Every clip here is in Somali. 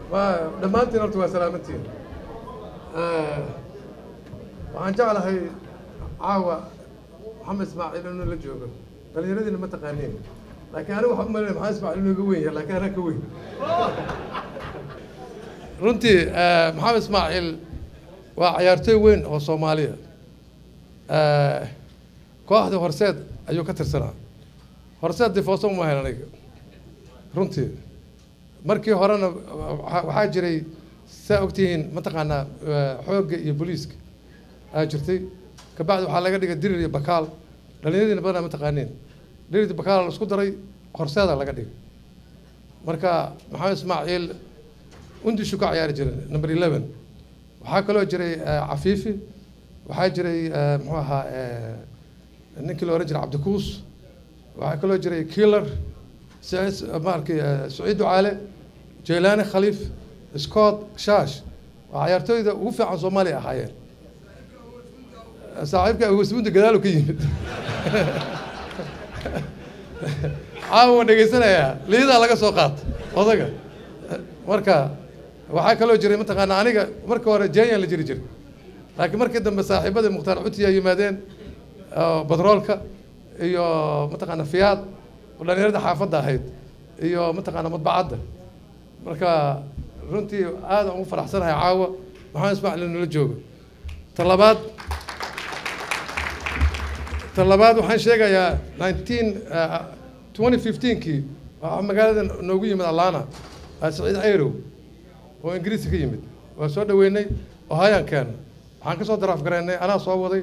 waa dhammaantiin horta waa salaamantiin waxaan jeclahay caawa maxamed ismaaciil inuu la joogo dhallinyaradiina ma taqaaniin laakiin anigu waxaan u malaynaya maxamed ismaaciil inuu iga weyn yahay laakiin anaa ka weyn runtii maxamed ismaaciil waa cayaartooy weyn oo soomaaliya kooxda horseed ayuu ka tirsanaa horseed difooso uma hayn aniga runtii markii horena waxaa jiray saa ogtihiin mataqaanaa xoogga iyo booliiska aa jirtay kabacdi waxaa laga dhigay dirir iyo bakaal dhalinyaradiina badanaa ma taqaaniin dirir iyo bakaal la isku daray horseeda laga dhigay marka maxamed ismaaciil undishu ka ciyaari jiray number eleven waxaa kaloo jiray cafiifi waxaa jiray muxuu ahaa ninkii la ohan jiray cabdikuus waxaa kaloo jiray killer maarkii saciid ducaale jeylaani khaliif scott shash waa cayaartooyda ugu fiican soomaaliya ahaayeen saaxiibka awasbunta gadaalu ka yimid caawa waa dhegaysanayaa liidaa laga soo qaata odaga marka waxaa kaloo jiray mataqaana aniga marka hore jenya la jiri jiray laakiin markii dambe saaxiibadii mukhtaar cutiya yimaadeen badroolka iyo mataqaana fiyaad oo dhalinyarada xaafadda ahayd iyo mataqaana madbacadda marka runtii aada ugu faraxsanahay caawa maxamed ismaaciil nala joogo ta labaad ta labaad waxaan sheegayaa nineteen twenty fifteenkii waxaa magaalada noogu yimid alana saciid ayrow oo ingiriiska ka yimid waa soo dhaweynay ohayaan keena waxaan kasoo daraaf garaynay anaa soo waday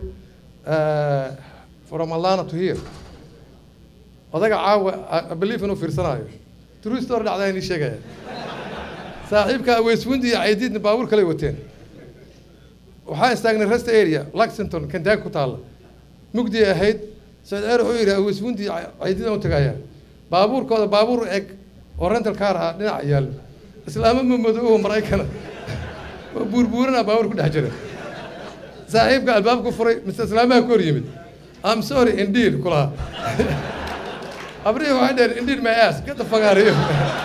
from alana to here odaga caawa belief inuu fiirsanaayo true story dhacdaa inii sheegaya saaxiibka aweyswundi iyo caydiidna baabuur kale wateen waxaa istaagnay rest area lexington kentucky ku taalla mugdi ahayd saciid ayr wuxuu yidhi aweyswundi caydiid aan u tagayaa baabuurkooda baabuur eg oo rental car ah dhinaca yaallo islaamo mamadoobo maraykana oo buurbuurana baabuur ku dhex jira saaxiibka albaabku furay mise islaamaha ku hor yimid am sorry indeed kulaha abrihi waxay dheheen indeed my ass get the fuck out of here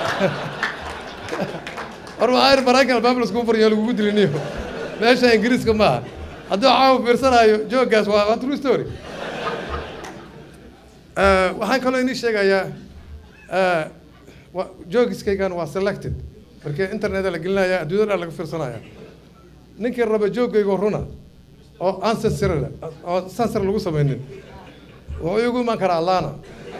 war waxaa yidhi maraykan albaab laiskugu furayo lagugu diliniyo meesha ingiriiska maaha hadduu caawa fiirsanaayo jooggaas waa waa true story waxaan kaloo inii sheegayaa joogiskaygan waa selected markii interneta la gelinaya adduunyada dhan laga fiirsanaya ninkii raba joogaygo runa oo aan sensor oo sensor lagu samaynin wuxuu igu iman karaa allana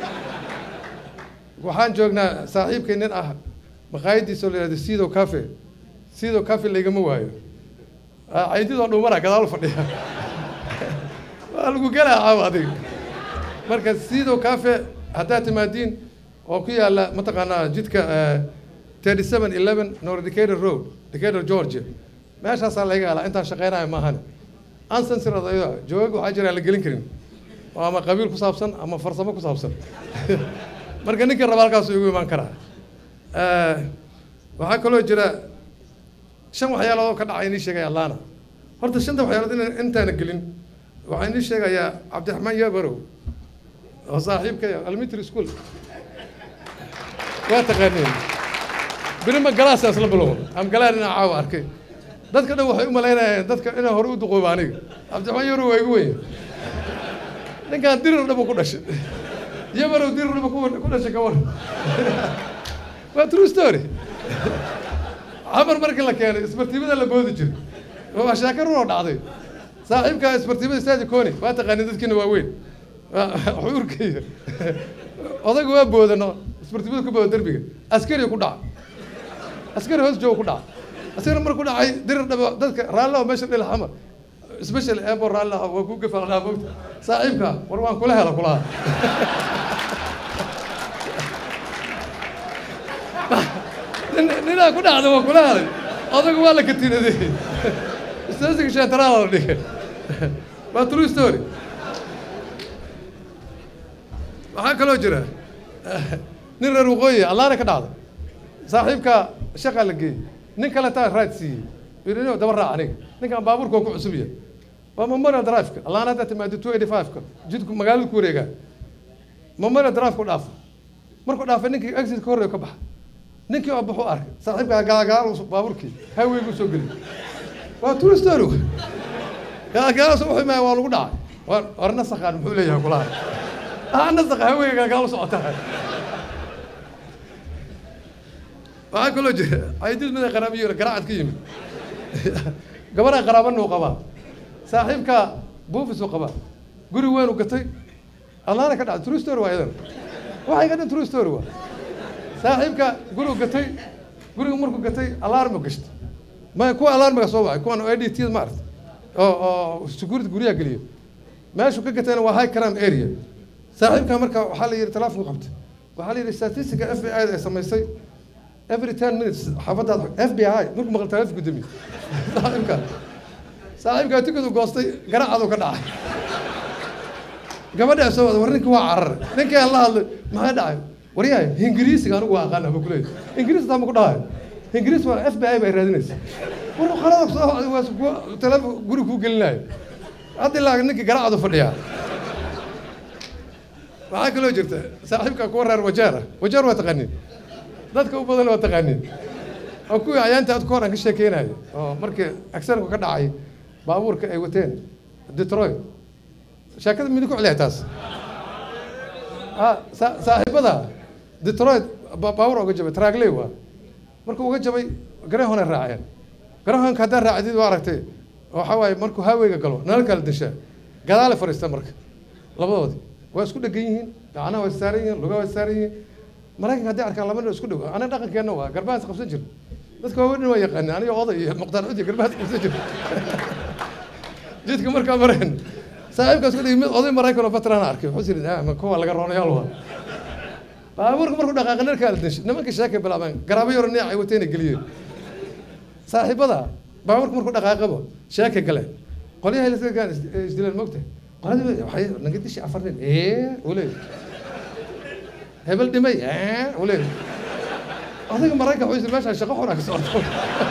waxaan joognaa saaxiibkay nin ah maqaayadiisa oo la yihahdo sido cafe sido cafe laygama waayo caydidoo dhumana gadaal fadhiya waa lagu gelaa caawa adiga marka sido cafe haddaad timaadiin oo ku yaalla mataqaanaa jidka thirty seven eleven nor decatur road decatur georgia meeshaasaa laga helaa intaan shaqeynayo maahane ansansirad ayada joogag waxaa jira aan la gelin karin oo ama qabiil ku saabsan ama farsamo ku saabsan marka ninkii raba halkaasuu igu imaan karaa waxaa kaloo jira shan waxyaalood oo ka dhacay inii sheegaya allana horta shanta waxyaalood in intaana gelin waxaa inii sheegayaa cabdiraxmaan yabarow oo saaxiibkaya elementary school waa taqaaniin birima galaasaan isla bilown am galaan inaa caawa arkay dadka dhan waxay u malaynayaan dadka inaan hore u duqooba aniga cabdiraxmaan yabarow waa igu weyn ninkaan dirir dhaba ku dhashay yabarow dirir dhaba ku dhashay ka waran waa true story camar markii la keenay isbartiimada la boodi jiray waa sheeko runoo dhacday saaxiibka isbartiimada saadi coni waa taqaanin dadkiina waa weyn wuxuu urkaya odaga waa boodano isbartiimada ku booda derbiga askari ku dhaca askari hoos jooga ku dhaca askari markuu dhacay dirir dhaba dadka raallo meesha dhil xamar special eebo raallo waa ku gafaalnaa mogta saaxiibka war waan kula hela kulaha ninaa ku dhacda waa kula helay odagu waa la katinaday stasiga sheentaraala la dhigay waa true story waxaa kaloo jira nin reer waqooyi allaana ka dhacday saaxiibka shaqaa la geeyey nin kale taa raad siiyey birino daba raac aniga ninkaan baabuurka oo ku cusub yahay waa memorial drive-ka allaana haddaa timaado two eighty five-ka jidku magaalada ku wareegaa memorial drive ku dhaafo markuu dhaafay ninkii exit ka horreeyo ka baxa ninkii oo baxu arkay saaxiibkaa gaalagaalo baabuurkii highway buu soo geliyay waa true story gaalagaalo wuxuu imaaya waa lagu dhacay war war nasaqaan muxuu leeyahay kulaha ah nasaqa highwayga gaalagaalo socotaa waxaa kaloo jira caydid mida qaraabiyo garaacad ka yimid gabadha qaraabana uu qabaa saaxiibka buufis uu qabaa guri weyn u gatay allaana ka dhacday true story waa idan waxay ka dhan true story waa saaxiibka guri u gatay guriga markuu gatay alarmu gashtay ma kuwa alarmiga soo wacay kuwan o d t ma aragta oo oo security guryaha geliyo meeshuu ka gatayna waa high crime area saaxiibka marka waxaa la yidhi telefonku qabtay waxaa la yidhi statistica f b i da ay samaysay every ten minutes xaafadaad f b i markuu maqal telefonka gudoomiye saaxiibka saaxiibkaa tikadu goostay garaacadu ka dhacay gabadhaa soo wada war ninki waa cararay ninkii aan la hadlay maxaa dhacay waryahay ingiriisiga anigu waa aqaan ama kuleey ingiriis taa ma ku dhahayo ingiriis waa f b i bay raadinaysa war qalada soo wacday waa kuwa telefon guri kuu gelinayo hadda ilaa ninkii garaacadu fadhiyaa waxaa kaloo jirta saaxiibka kuwa reer wajeer ah wajeer waa taqaaniin dadka u badan waa taqaaniin oo kuwii ayaanta aad ka hor aan ka sheekeynayo oo markii accidenku ka dhacay baabuurka ay wateen detroit sheekada midi ku celiya taas saaxiibada detroit baabuur uga jabay tragley waa markuu uga jabay garahona raaceen garahonka haddaa raacdid waa aragtay waxaa waaye markuu haweyga galo nala kala dishaa gadaale fadhiista marka labadoodii waa isku dhegan yihiin gacanaha waa saaran yihiin lugaha waa saaran yihiin maraykanka hadday arkaan laba nin isku dhow aniga dhaqankeenna waa garbahaas qabsan jir dadka waaweyn waa yaqaaneen aniga oday iyo muqtaar cudi garbahaas qabsan jir jidka markaa mareen saaxiibkaas ku dhigi mid oday maraykan oo veteran arkay wuxuu yidhi ah kuwa laga roonayaal waa baabuurka markuu dhaqaaqay dharkaa la dinshay nimanka sheekay bilaabeen garaabo yaro neec ay watayna geliyeen saaxiibada baabuurka markuu dhaqaaqabo sheekay galeen qolyahay lasgaan isdileen mogtahay qoladii waxay naga dishi afar nin ee uu leeyahay hebel dhimay ee uu leeyahay adiga maraykan wuxuu yidhi meeshaan shaqo xun aa ka socoto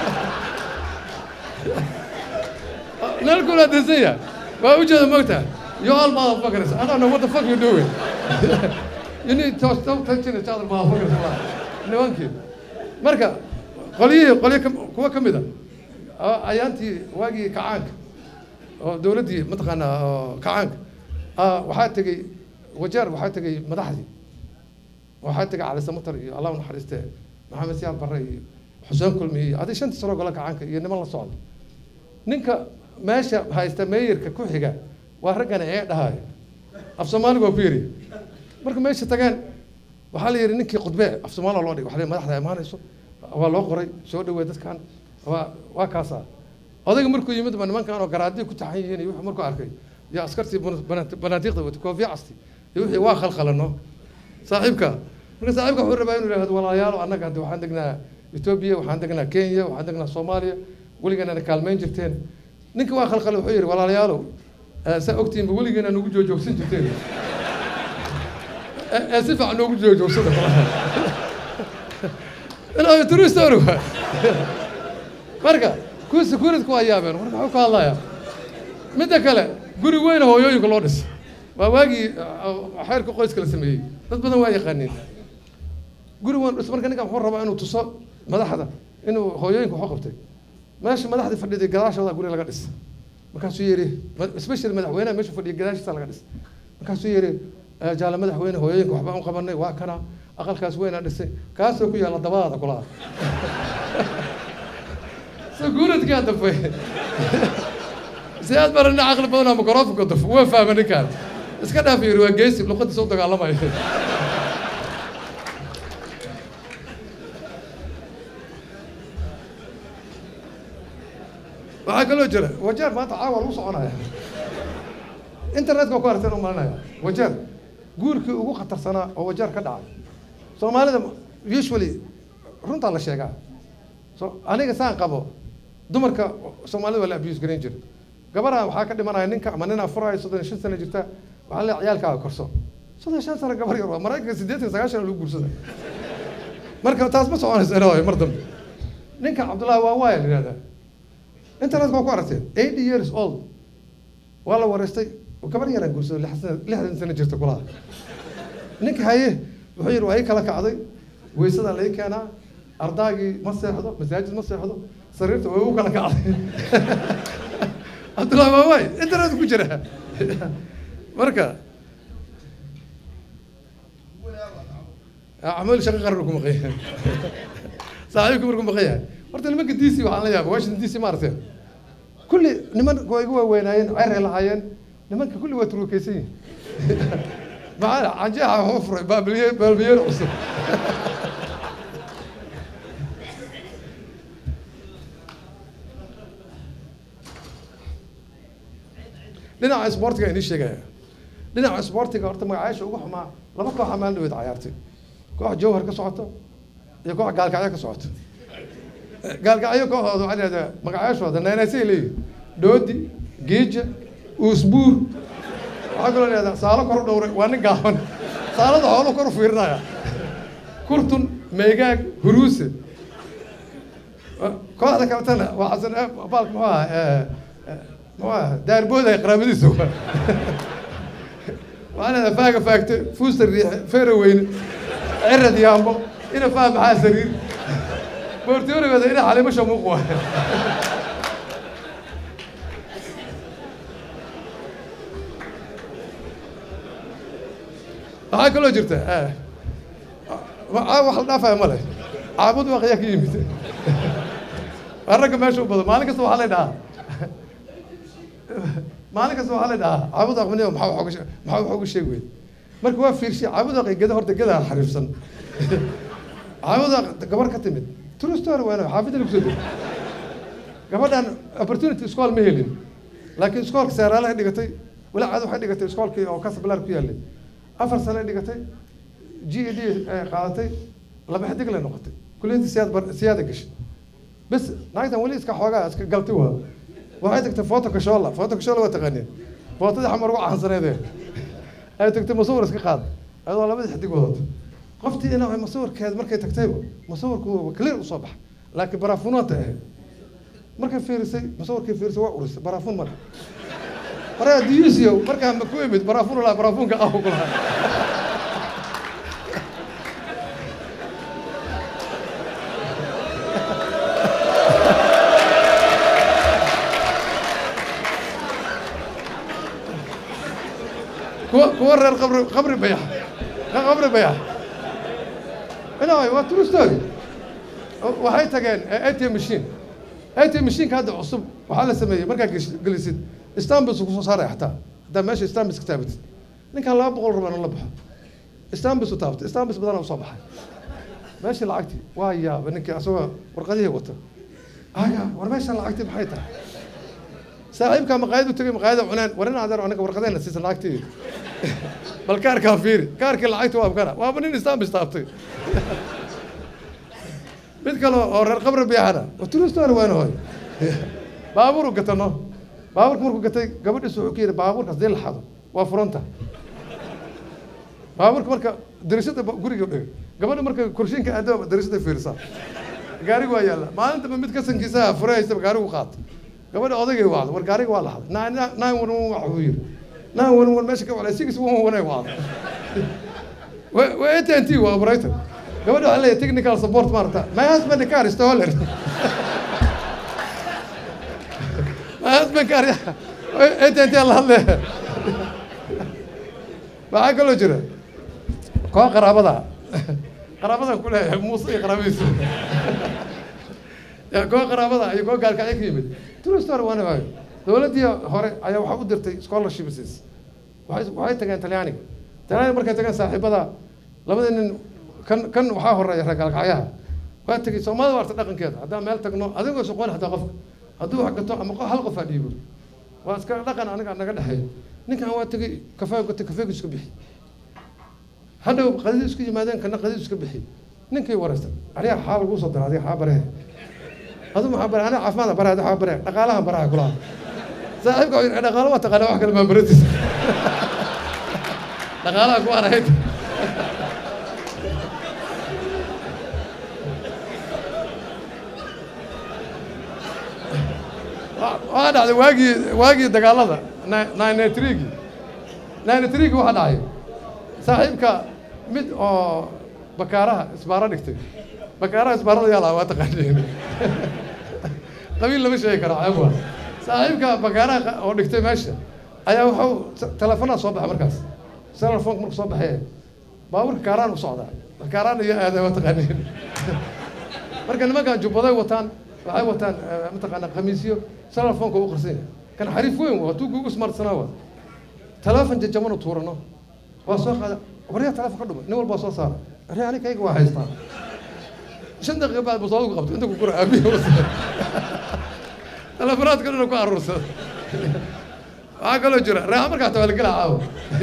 nalkuna dinsan yahay waa ujeeda mogtahay you all motherfuckers I don't know what the fuck you doing you need to stop touching each other motherfuckers nimankii marka qolyihii qolyo kuwa ka mid a ayaantii waagii kacaanka oo dowladdii mataqaanaa kacaanka waxaa tegey wajeer waxaa tegey madaxdii waxaa tegey cali samatar iyo allah naxariiste maxamed siyaad barre iyo xuseen kulmi iyo adig shantii sano gola kacaanka iyo niman la socda ninka meesha haysta meeyarka ku xiga waa raggana ee dhahayo af soomaaliga waa ku yiri marka meesha tageen waxaa la yidhi ninkii khudbe af soomaaliya loo dhigay waxaa la madaxda imaanayso waa loo qoray soo dhawee dadkan waa waa kaasaa odayga markuu yimid ba nimankan oo garaadii ku taxan yihiin iyo wuxuu markuu arkay iyo askartii banaatiiqda wata koofiya casti iyo wixii waa khalkhalano saaxiibka marka saaxiibka wuxuu rabaa inuu yidhahdo walaalayaalo annaga hadda waxaan degnaa etoobiya waxaan degnaa kenya waxaan degnaa soomaaliya weligeena kaalmeyn jirteen ninka waa khalkhale wuxuu yidhi walaalayaalow saa ogtiinba weligeena nagu joojoogsan jirteen ee si fiican noogu joojoogsada inaa true story waa marka kuwa securitku waa yaabeen war maxuu ka hadlayaa midda kale guri weyn hooyooyinka loo dhisay waa waagii xeerka qoyska la sameeyey dad badan waa yaqaaniin guri weyn dhis marka ninkan wuxuu rabaa inuu tuso madaxda inuu hooyooyinka waxu qabtay meesha madaxdii fadhiday gadaashooda guri laga dhis markaasuu yidhi especially madaxweynaha meesha fadhiya gadaashiisa laga dhis markaasuu yidhi jaale madaxweyne hooyooyinka waxbaan u qabanay waa kana aqalkaas weynaa dhisay kaasoo ku yaalla dabadaada kulaha sakuuradkaa dafay si aad barana caqli badanaa microfonka daf waa fahma ninkaan iska dhaaf yiri waa geesi luqadiisa u dagaalamayo waxaa kaloo jira wajeer maanta caawa lagu soconaya internetka waa ku aragteen u malinaya wajeer guurkii ugu khatarsanaa oo wajeer ka dhacay soomaalida usually runtaa la sheegaa so aniga saan qabo dumarka soomaalida waa la abuse garayn jira gabadha waxaa ka dhimanaya ninka ama nin afurayo soddon iyo shan sano jirta waxaa le ciyaalkaaga korso soddon shan sano gabar yar waa maraykanka siddeetan sagaashan lagu guursada marka taas ma soconayso ilaa mar dambe ninka cabdullahi waa waaya la yihahdaa internetka waa ku aragteen eighty years old waa la wareystay gabar yaraan guursado lixdan sano jirta kulaha ninka haye wuxuu yidhi waa ii kala kacday weysadaa la ii keenaa ardaagii ma seexdo masaajid ma seexdo sariirta way u kala kacday cabdullahi maawaay internet ku jira marka acmaal shaqo qaran ku maqan yahay saaxiibku markuu maqan yahay horta nimanka d c waxaan la yaabay washington d c ma aragteen kulli niman waa igu waaweynaayeen ceray lahaayeen nimanka kulli waa turukeysan yihin maxaa canjeexa waxu furay baabilye baabilyeer cusub dhinaca isboortiga inii sheegaya dhinaca isboortiga horta magacayaasha ugu xumaa laba kooxa maalin dhaweyd cayaartay koox jawhar ka socoto iyo koox gaalkacyo ka socoto gaalkacyo kooxooda waxaa lahahdaa magacayaashooda naynaysay leeyihin doodi geeja uusbuur waxaa kaloo lahahdaa saalo kor u dhowray waa nin gaaban saalada xoolo kor u fiirinaya kurtun meegaag huruuse kooxda kaletana waa xasan baalka muxuu ahaa muxuu ahaa daarbooda qaraabadiisa waa waxaa leedahay faaga faagte fuusta riixe feera weyne cirad yaambo ina faa maxaa sariir boortoorigooda ina xalimasha muuq waa waxaa kaloo jirta wax la dhaafaya ma leh caabud waaqyaa ka yimid waa ragga meesha u badan maalin kasta waxaa lay dhahaa maalin kasta waxaa lay dhahaa caabud aqmaniyo maxaa wax uga maxaa wax uga sheegi weyd marka waa fiirshay caabud aqi geda horta gedaa xariifsan caabud aq gabar ka timid true story waana xaafidda lagu soo degay gabadhan opportunity iskool ma helin laakiin iskoolka seeraalahay dhigatay walaacaad waxay dhigatay iskoolkii oo casablar ku yaallay afar sane dhigatay g e d qaadatay laba xidig lay noqotay kuliyadda siyaad bar siyaada gashay bes naagtan weli iska xoogaa iska galtay waa waxay tagtay foto kashoola foto kashoola waa taqaaneen footadii xamar ugu caansaneedee ay tagtay masawir iska qaad adoo labadii xidig wadato qoftii ina masawirkeed markay tagtayba masawirku clear usoo baxa laakiin baraafunaanta ahayd markay fiirisay masawirkay fiirisay waa urisay baraafuun male horaa diyuusiyo markaa ma ku imid baraafuun laha baraafuunka ah ku lahaa kuwa kuwa reer qabri qabri bayax qabri bayax anyway waa true story waxay tageen atm machine atm machineka hadda cusub waxaa la sameeyey markaa gelisid stambis kusoo saaraya xataa haddaa meesha stambis ka taabatid ninkan laba boqol rabaa la baxo stambis u taabatay stambis badana usoo baxay meeshii lacagtii waa yaaba ninkii asagoo warqadihii wata aga war meesha lacagtii maxay tahay saaxiibkaa maqaayad u tegay maqaayada cunaan war in adeer anaga warqadeena siisan lacagtii bal kaarkaa fiiri kaarkii lacagta waa kana waaba nin stambis taabtay mid kale oo reer qabri biyaxana true story waana hoy baabuuru gatano baabuurka markuu gatay gabadhiis wuxuu ku yidhi baabuurkaas dii la xado waa furanta baabuurka marka darisada guriga dhigay gabadha marka korshinka aado darisada fiirsaa gaariga waa yaalla maalintaba mid kasankiisa fure haystaba gaarigu qaata gabadha odaygay wacdo war gaariga waa la haday nine one one wax uu yidhi nine one one meesha ka wacday six one one ay wacdo waa at n t waa operator gabadha waxaa leeyahay technical support maarata my husband car is stolen my husband car at n t la hadle waxaa kaloo jira koox qaraabada qaraabada ku leeyahay muuse iyo qaraabadiisa koox qaraabada iyo koox gaalkacyo ka yimid true story waana waayo dowladdii hore ayaa waxaa u dirtay scholarships waxay waxay tageen talyaaniga talyaaniga markay tageen saaxiibada labada nin kan kan waxaa horeeya reer gaalkacyaha waa tegey soomaalida waa arta dhaqankeeda haddaan meel tagno adigoo soqoon hataa qofka hadduu wax gato ama hal qof aa dhiibo waa iska dhaqan aniga naga dhexeeyo ninkan waa tegey kafee gatay kafeegu iska bixi hadhow qadidi isku yimaadeen kana qadidi iska bixi ninkii waraysta ariyaa xaa lagu soo dara adiga xaa barehe adu maxaa bare aniga caafimaada bare adi xaa bare dhaqaalahan baraha kulaha saaxiibka wuxuu yidhi dhaqaalo waa taqaana wax kale maa baratiisa dhaqaalaha ku arahayd waxaa dhacday waagii waagii dagaalada nine trigi nine trigi waxaa dhacay saaxiibka mid oo bakaaraha isbaaro dhigtay bakaaraha isbaarada yaa lahaa waa taqaaniin qabiil lama sheegi karo ceeb waa saaxiibka bakaaraha oo dhigtay meesha ayaa wuxuu teleefonaa soo baxay markaas telefonka marku soo baxee baabuurka kaaraan u socdaa kaaraan iyo aaday waa taqaaniin marka nimankan jubbaday wataan waxay wataan mataqaanaa khamiisyo telefonka u qarsan yahay kan xariif weyn waa tuu kugu smartsanaa waa telefon jajabanu tuurano waa soo qaada waryaa telefon ka dhumay nin walbaa soo saara waryaa ani kayga waa haystaa shan daqiiqa baad basoodugu qabto inta ku kura aabihi telefonaadka dhana ku aruursada waxaa kaloo jira reexa markaa taa waa la gelaa caawa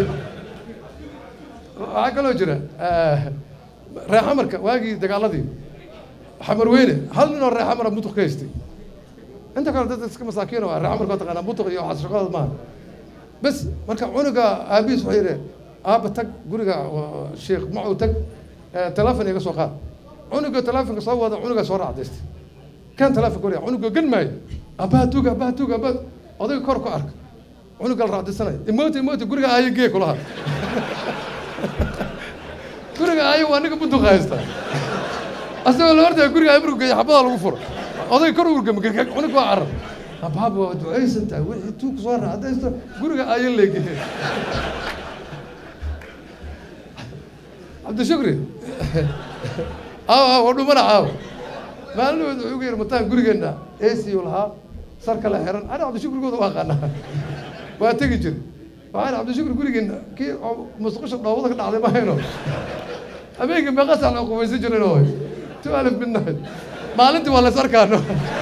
waxaa kaloo jira reexa marka waagii dagaaladii xamar weyne hal nin oo reexa mara mutuq ka haystay inta kale dad iska masaakiin oo reexa marka taqaanaa mutuq iyo waxaas shaqadood maaha bes marka cunuga aabihiis wuxuu yidhi aaba tag guriga sheekh macuu tag telefon iga soo qaad cunuga telefonka soo wada cunuga soo raacdaystay kan telefonka wariya cunuga gan maayo abaha tuuga abaha tuuga abaha odayga kor ku arka cunuga la raacdaysanaya imoota imoota guriga aayo gee kulaha guriga aayo waa ninka bunduqa haysta asagoo la ordaya guriga aayo markuu geeya xabadaa lagu furo odayga kor urgama cunuga waa carab abaaba waa ducaysan tahay wixii tuug soo raacdaysto guriga aayo leegeye cabdishukri aaw aaw waa dhumana caaw maalinood wuxuu ga yidhi mataan gurigeenna ac u lahaa sar kale xiran ani cabdishukrigooda u aqaanaa waa tegi jiri waxaan cabdishukri gurigeenna kii musqusha dhoobada ka dhacday mahayno habeenkii meeqa sac loo qubaysan jirin oo two alif midnight maalintii waa lays arkaano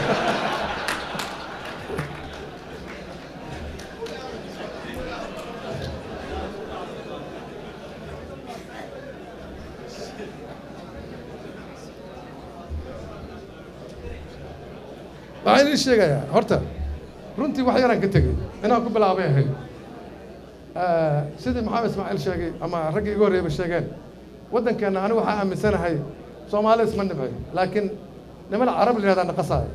waxaan idin sheegayaa horta runtii wax yaraan ka tegey inaan ku bilaabay ahayd sidii maxamed ismaaciil sheegay ama raggii iga horreeyba sheegeen waddankeenna anigu waxaa aaminsanahay soomaali isma nibcay laakiin niman carab la yihahdaa naqasaayo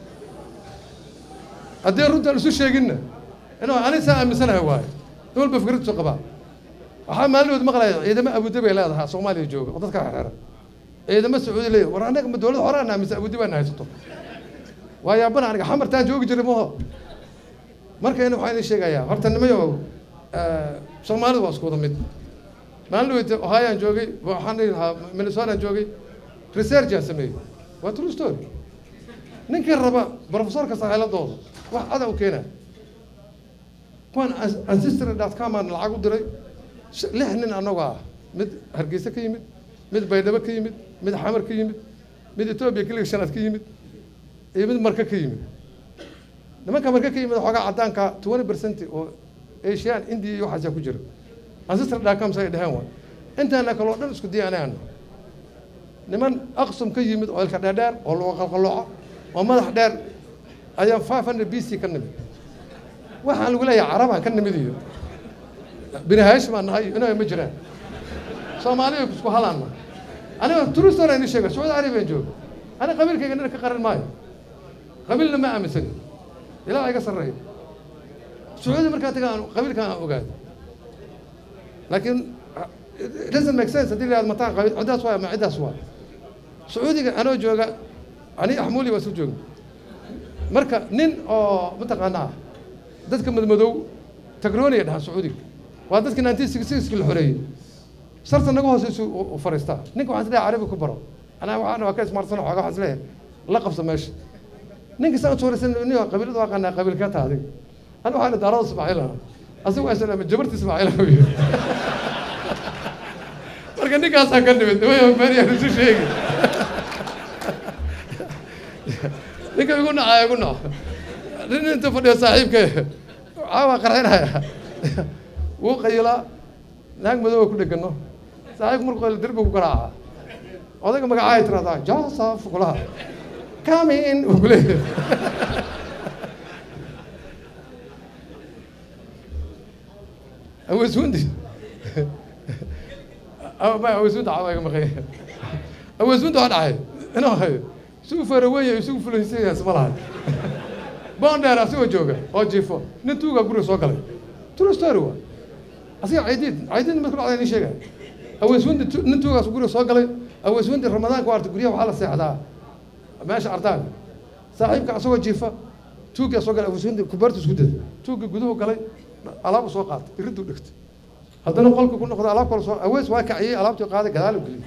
haddii runtaan isu sheeginna inuu ani saa aaminsanahay waayo nin walba fikraddiisu qabaa waxaa maalinood maqlaya ciidamo abudabi ay leedahaa soomaaliya jooga oo dadka xeeran ciidamo sacuudi leeyahy war annaga ma dowladda horaan aaminsan abudabi ana haysato waa yaabana aniga xamartaan joogi jiray maho marka in waxaan idin sheegayaa horta nimayo soomaalidu waa isku wada mid maalin weyte ohayaan joogay waxaan dhihi lahaa minnesotaan joogay researchaan sameeyey waa true story ninkii raba professorka saaxiiladooda wax ada u keenaa kuwan ancestry dot com aan lacag u diray lix nin annagu ah mid hargeysa ka yimid mid baydhabo ka yimid mid xamar ka yimid mid etoobiya kiliga shanaad ka yimid iyo mid marka ka yimid nimanka marka ka yimid xoogaa caddaanka twenty percent oo asian india iyo waxaasaa ku jira ancestry dacom say dheheen waa intaana kaloo dhan isku diyaanaano niman aqsum ka yimid oo ilka dheerdheer oo lagu qalqalooco oo madax dheer ayaan five hundred b c ka nimid waxaan lagu leeyahay carabaan ka nimid iyo bini haash baan nahay inaa ma jiraan soomaaliya isku halaanna aniga turistor ini sheega sacuudi arabiyan jooga ani qabiilkayga nina ka qaran maayo qabiilna ma aaminsani ilaa iga sarreeya sacuudi markaa taga aan qabiilkan aan ogaado laakiin it doesn't make sense haddii la yihahdo mataan qabiil ciddaas waa ama ciddaas waa sacuudiga anoo jooga ani axmuuli baa isu jooga marka nin oo mataqaanaa dadka madmadow tagroniya dhahaan sacuudiga waa dadkii nineteen sixty sixki la xoreeyey sarta naga hooseysu u fariistaa ninka waxaan isleeyahay carabi ku baro anaa waxaan waa ka ismaarsan xooga waxaan isleeyahay la qabsa meesha ninka saan suuraysan nin qabiilada waa qanaa qabiil ka tahay ana waxaan idhi daarada ismaaciil ah asigu waa islaama jabarta ismaaciil ah wiyo marka ninkaasaan ka nimid nimayo meelyaan isu sheegi ninka igu nacaa igu naco nin inta fadhiyo saaxiibka caawa qarxinaya wuu qayilaa naag madow ku dhegano saaxiibku markuu qaylo derbi ku garaaca odayga magacaay tiraahdaa joseph kulaha come in uu kuleeyahay aweeswundi ma aweeswunda caawa iga maqanya aweeswunda waa dhacay inuu hayo isugu faraweenya isugu fulaysanyaa isma lahay bondheer asigoo jooga oo jiifo nin tuugaa guriga soo galay true story waa asiga caydiid caydiid mid ku dhacday nin sheegaya aweeswundi nin tuugaas guriga soo galay aweeswindi ramadaanka waarta guryaha waxaa la seexdaa meesha ardaaga saaxiibka asagoo jiifa tuuggaa soo galay aweeswindi kubaartu isku dada tuugga guduhu galay alaabu soo qaatay iriduu dhigtay haddana qolka ku noqda alaab kale soo awees waa kaciyey alaabtii qaaday gadaalu geliyey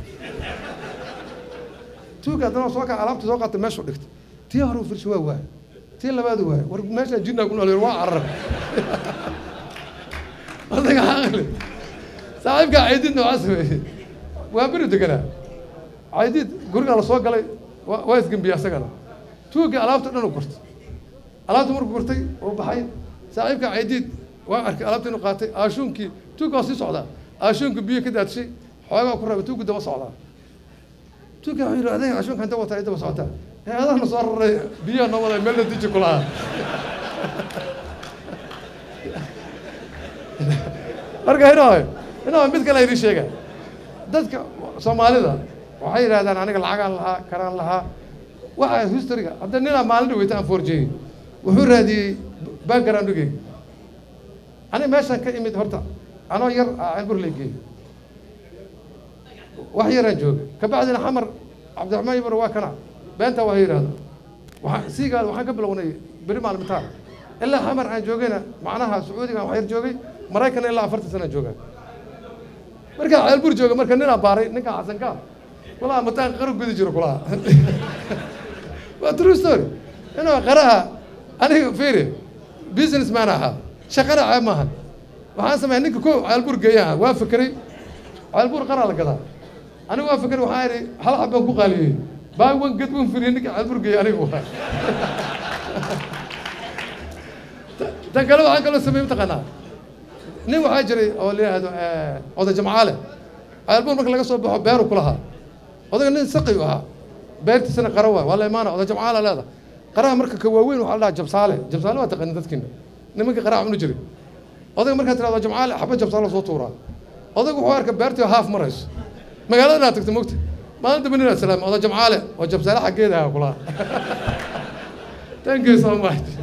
tuugga haddana soo kacay alaabtii soo qaatay meeshuu dhigtay tii hore firsi waa waay tii labaadu waay war meeshaa jinnaa ku nool waa carar odaga aqli saaxiibkaa caydiid noocaa sameeyey waa beri deganaa caydiid gurigaa la soo galay waa isgembiye asagana tuugga alaabta dhan u gurtay alaabta markuu gurtay oo baxay saaxiibka caydiid waa arkay alaabta inuu qaatay aashuunkii tuugga waa sii socdaa aashuunka biyo ka daadshay xoogaa ku rabay tuuggu daba socdaa tuugga wuxuu yidhi adayga aashuunka inta wataa daba socotaa ee adahna soo raray biyaha noo waday meel la diji kulahaa marka inoo inoo mid kale idin sheega dadka soomaalida waxay yidhahdaan aniga lacagaan lahaa karaan lahaa waxa historyga hadda ninaa maalin dhaweyta aan forjeyey wuxuu raadiyey backgroundgeyga aniga meeshaan ka imid horta anoo yar ceelbur lay geeyey wax yaraan joogay kabacdina xamar cabdiraxmaan ibro waa kana beenta waa yidhahda waxaa siigaal waxaan ka bilownay beri maalmitaan ilaa xamar aan joogayna macnaha sacuudiga wax yar joogay maraykanna ilaa afartan sana joogaa markaa ceelbur jooga marka ninaa baaray ninkaa xasanka kulaha mataan qaro gudi jiro kulaha waa true story inuu qaraha aniga fiiri business man ahaa shaqana ceeb maahan waxaan sameeyay ninka ko ceelbur geeyaha waa fekeray ceelbur qaraa la gadaa aniga waa fekeray waxaan idhi hal xab baan ku qaaliyey baa wan ged wan firiyey ninka ceelbur geeya aniga waa tan kale waxaan kaloo sameeyey mataqaanaa nin waxaa jiray oo la yidhaahdo oday jamcaale ceelbur marka laga soo baxo beeru ku lahaa odaga nin saqi u ahaa beertiisana qara waay waa la imaana oday jamcaale leeda qaraha marka ka waaweyn waxaa la dhahaa jabsaale jabsaale waa taqanin dadkiina nimanka qaraha cunu jiray odayga markaad tirahdo jamcaale xaba jabsaale soo tuuraa odayga wuxuu arka beertii haaf marayso magaalada inaad tagto mogta maalin dambe inaad salaam oday jamcaale oo jabsaale xaggeeda ahaa kulaha thank you so much